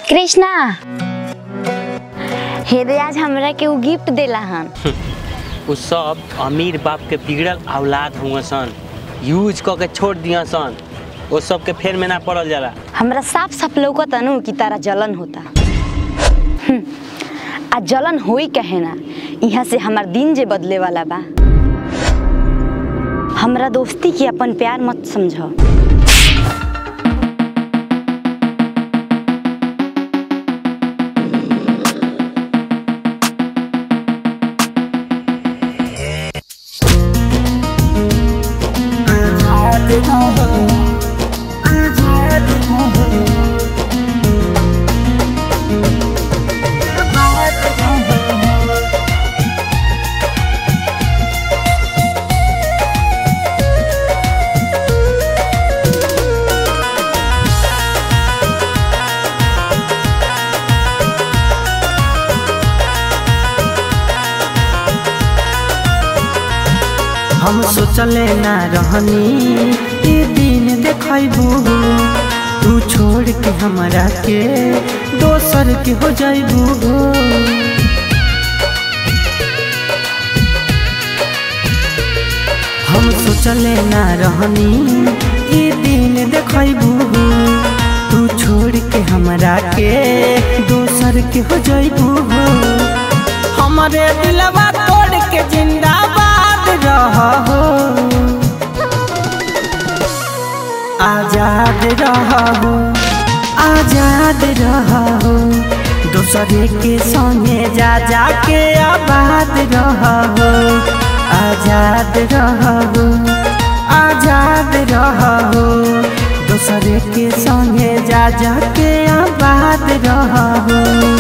कृष्णा हेदे आज हमरा के उ गिफ्ट देला हन उ सब अमीर बाप के बिगड़ल औलाद हुआ सन यूज क के छोड़ दिया सन वो सब के फेर में ना पड़ल जाला हमरा साफ साफ लौकत अनु कि तारा जलन होता हम्म, आ जलन होई कहे ना यहाँ से हमार दिन जे बदले वाला बा हमरा दोस्ती के अपन प्यार मत समझो हम सोचले ना रहनी ई दिन देखबू तू छोड़ के हमरा के दोसर के हो जाइबू हम सोचले ना रहनी ई दिन देखबू तू छोड़ के हमरा के दोसर के हो जाइबू हमारे दिलवा तोड़ के जिंदाबाद रहो आजाद रहो आजाद रहो दूसरे के संगे जा जा के आबाद रहो आजाद रहो आजाद रहो दूसरे के संगे जा जा के आबाद रहो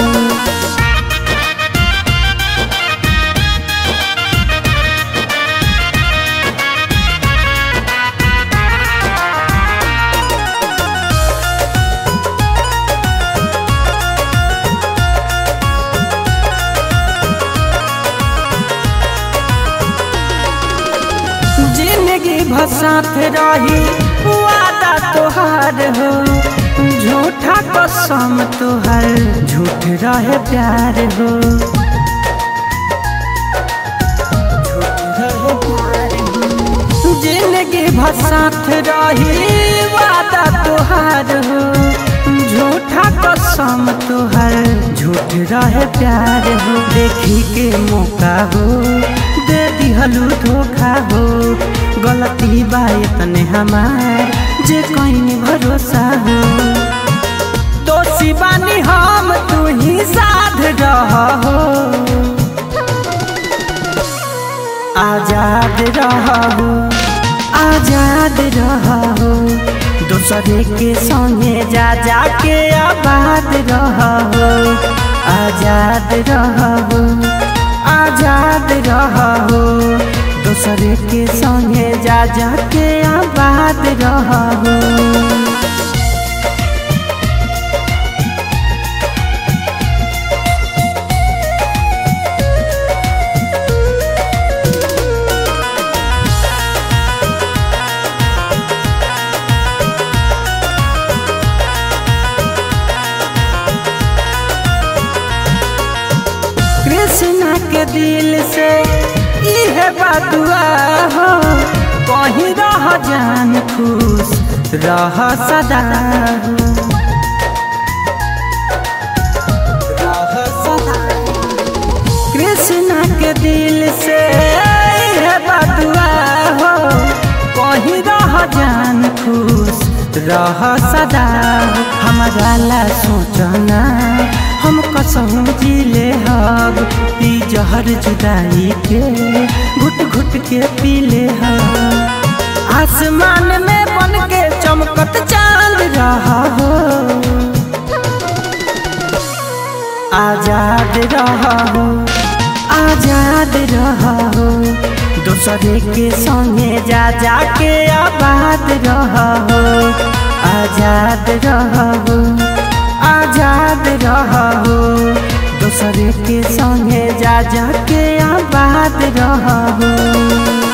जिंदगी भसात रही वादा तोहार हो झूठा कसम तोहर झूठ रहे प्यार हो जिंदगी भसात रही वादा तोहार हो झूठा कसम तोहर झूठ रहे प्यार हो देखी के मौका हो दे दिहलू धोखा हो गलती बा तने हमार जे कहीं भरोसा हो दोषी बानी हम तू ही साध रहो आजाद रहो आजाद रहो दूसरे के संगे जा जा के आबाद रहो आजाद रहो आजाद रहो दूसरे के संगे जा जा के आबाद रहो कृष्णा के दिल से इहे बदुआ हो कहीं रह जान खुश रह सदा हो। रह सदा। कृष्णा के दिल से इहे बदुआ हो कहीं रह जान खुश रह सदा हो। हमारा ला सोचना हम कसम जिले हब ई जहर जुदाई के घुट घुट के पीले हब आसमान में बन के चमकत चांद रहा हो आजाद रहा हो आजाद रहा हो दूसरे के संगे जा जा के आबाद रहा हो आजाद रहा हो आजाद रहो दूसरे के संगे जा जा के आबाद रहो